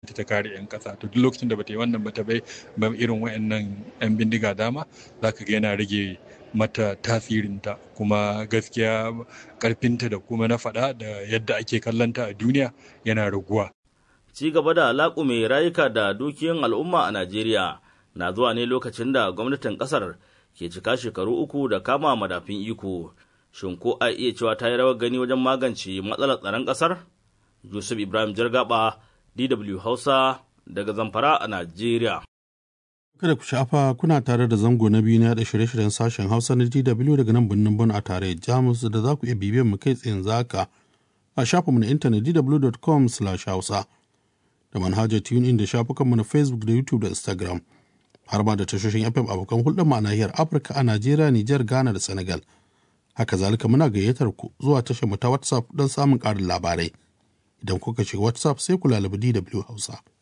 ta kare 'yan kasa to duk lokacin da bata yi wannan bata bai irin wayannan 'yan bindiga dama za ka ga yana rage mata tasirinta kuma gaskiya karfinta da kuma na faɗa da yadda ake kallonta a duniya yana raguwa. Ci gaba da laƙume rayuka da dukiyan al'umma a Najeriya na zuwa ne lokacin da gwamnatin ƙasar ke cika shekaru uku da kama madafin iko. Shin ko a iya cewa ta yi rawar gani wajen magance matsalar tsaron ƙasar? Yusuf Ibrahim Jargaba, DW Hausa, daga Zamfara a Najeriya. Kada ku shafa kuna tare da zango na biyu na da shirye-shiryen sashen Hausa na DW daga nan birnin Bon a tare Jamus da za ku iya bibiyar mu kai tsayin zaka a shafinmu na intanet dw.com/hausa da manhajar tune da shafukanmu na Facebook da YouTube da Instagram har ma da tashoshin FM abokan hulɗar mu a nahiyar Afirka a Najeriya, Nijar, Ghana da Senegal. Haka zalika muna gayyatar ku zuwa tashar mu ta WhatsApp don samun ƙarin labarai. Idan kuka shiga WhatsApp sai ku lalabi DW Hausa.